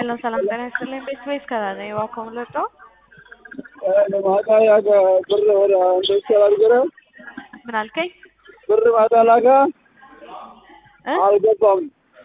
Hello, ሰላም ጤና ይስጥልኝ። ቤት ወይስ ከራነ የዋኮም ለጦ ማታ ያገ ብር ወደ አንተ አልገረ ምን አልከኝ? ብር ማታ ላካ እ አልገባም።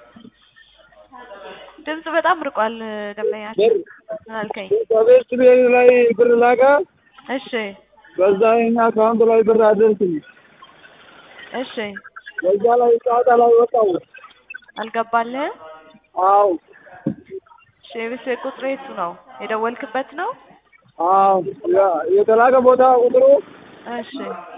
ድምጽ በጣም ርቋል። ደንበኛ ብር ምን አልከኝ? ከቤት ቤት ላይ ብር ላካ እሺ በዛ የኛ አካውንት ላይ ብር አደርስኝ። እሺ በዛ ላይ ጨዋታ ላይ ወጣው። አልገባልህም? አዎ እሺ የቤት ቤት ቁጥሩ የቱ ነው? የደወልክበት ነው? አዎ ያ- የተላከ ቦታ ቁጥሩ እሺ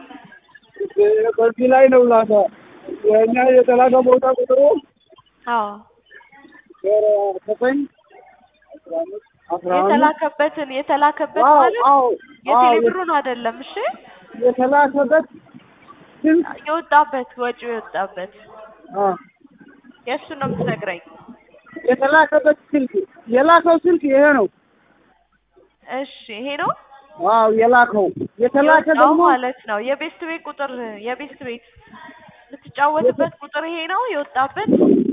በዚህ ላይ ነው ላካ የኛ የተላከ ቦታ ቁጥሩ አዎ ዜሮ ዘጠኝ አስራ አምስት አስራ አምስት የተላከበትን የተላከበት አዎ ማለት አዎ አዎ የቴሌብሩን አይደለም። እሺ የተላከበት ስንት የወጣበት ወጪው የወጣበት አ የእሱን ነው የምትነግረኝ። የተላከበት ስልክ የላከው ስልክ ይሄ ነው። እሺ ይሄ ነው አዎ የላከው የተላከ የወጣው ደግሞ ማለት ነው። የቤስት ቤት ቁጥር የቤስት ቤት የምትጫወትበት ቁጥር ይሄ ነው የወጣበት።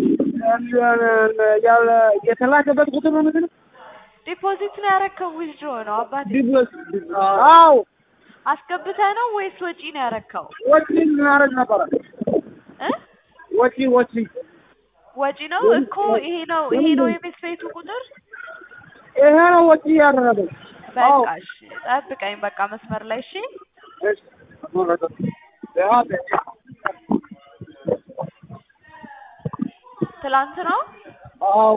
ያለ የተላከበት ቁጥር ነው ምንድን ነው? ዲፖዚት ነው ያረከው ዊዝድሮ ነው አባቴ? ዲፕሎስ አዎ አስገብተህ ነው ወይስ ወጪ ነው ያረከው? ወጪ እናደርግ ነበረ። እ ወጪ ወጪ ወጪ ነው እኮ ይሄ ነው ይሄ ነው የቤስት ቤቱ ቁጥር። ይሄ ነው ወጪ ያደረገው። አዎ በቃ እሺ ጠብቀኝ በቃ መስመር ላይ እሺ። እሺ ያ ትላንት ነው አዎ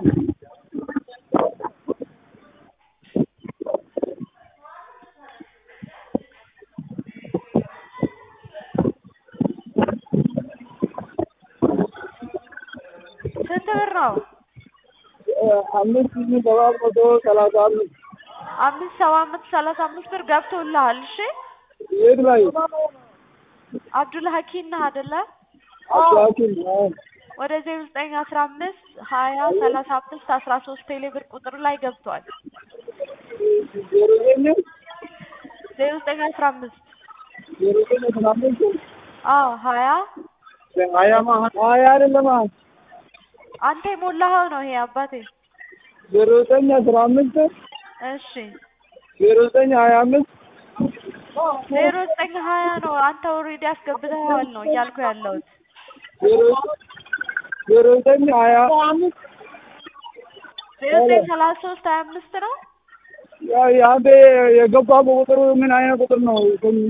ስንት ብር ነው? አምስት ሺህ ሰባት መቶ ሰላሳ አምስት አምስት ሰባ አምስት ሰላሳ አምስት ብር ገብቶልሃል። እሺ የት ላይ አብዱል ሀኪም ነህ አይደለ? አባኪን ወደ ዜሮ ዘጠኝ አስራ አምስት ሀያ ሰላሳ አምስት አስራ ሶስት ቴሌ ብር ቁጥር ላይ ገብቷል። ዜሮ ዘጠኝ ዜሮ ዘጠኝ አስራ አምስት ዜሮ ዘጠኝ አስራ አምስት አዎ ሀያ ሀያ ማ ሀያ አይደለም አንተ የሞላኸው ነው ይሄ አባቴ። ዜሮ ዘጠኝ አስራ አምስት እሺ ዜሮ ዘጠኝ ሀያ አምስት ዜሮ ዘጠኝ ሀያ ነው አንተ ኦልሬዲ አስገብተኸዋል ነው እያልኩ ያለሁት። ዜሮ ዜሮ ዘጠኝ ሀያ አምስት ዜሮ ዘጠኝ ሰላሳ ሶስት ሀያ አምስት ነው ያ የአንተ የገባ ቁጥሩ ምን አይነት ቁጥር ነው?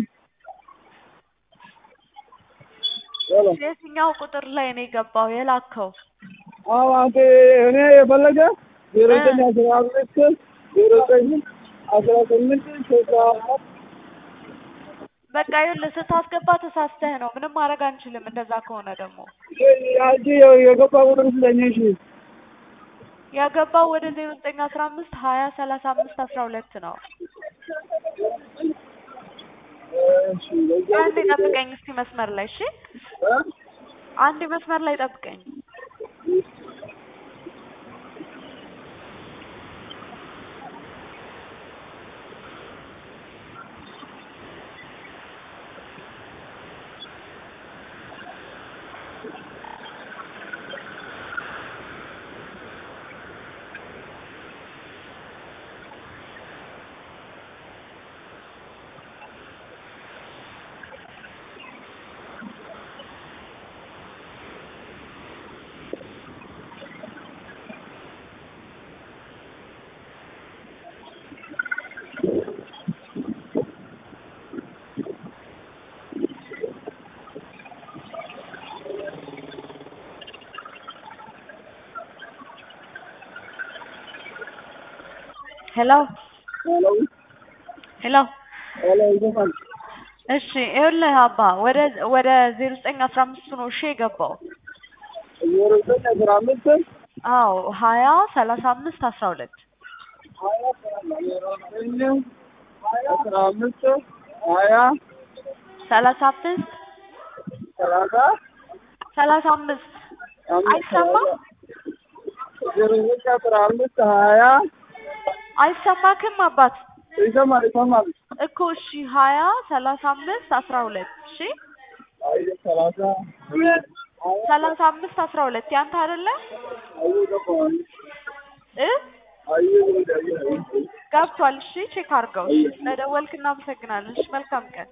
ሄሎ የትኛው ቁጥር ላይ ነው የገባው የላከው? አዎ አንተ እኔ የፈለገ ዜሮ ዘጠኝ አስራ አምስት ዜሮ ዘጠኝ አስራ ስምንት ስልሳ አራት በቃ ይኸውልህ ስታስገባ ተሳስተህ ነው። ምንም ማድረግ አንችልም። እንደዛ ከሆነ ደግሞ አንቺ የገባ ቁጥር ስለኝ እሺ ያገባው ወደ ዜሮ ዘጠኝ አስራ አምስት ሀያ ሰላሳ አምስት አስራ ሁለት ነው። እሺ በዛ አንዴ ጠብቀኝ እስቲ መስመር ላይ እሺ። እ? አንዴ መስመር ላይ ጠብቀኝ። ሄሎ ሄሎ ሄሎ ሄሎ ይዘፋል እሺ ይኸውልህ አባ ወደ ወደ ዜሮ ዘጠኝ አስራ አምስት ነው እሺ የገባው። ዜሮ ዘጠኝ አስራ አምስት አዎ ሀያ ሰላሳ አምስት አስራ ሁለት ሀያ ዜሮ ዘጠኝ አስራ አምስት ሀያ ሰላሳ አምስት ሰላሳ ሰላሳ አምስት አይሰማም? ዜሮ ዘጠኝ አስራ አምስት ሀያ አይሰማክም አባት ይሰማል ይሰማል እኮ እሺ ሀያ ሰላሳ አምስት አስራ ሁለት እሺ አይ ሰላሳ ሰላሳ አምስት አስራ ሁለት ያንተ አይደለ አይ ገባኝ እ ገብቷል። እሺ ቼክ አድርገው። እሺ ስለደወልክ እናመሰግናለን። እሺ መልካም ቀን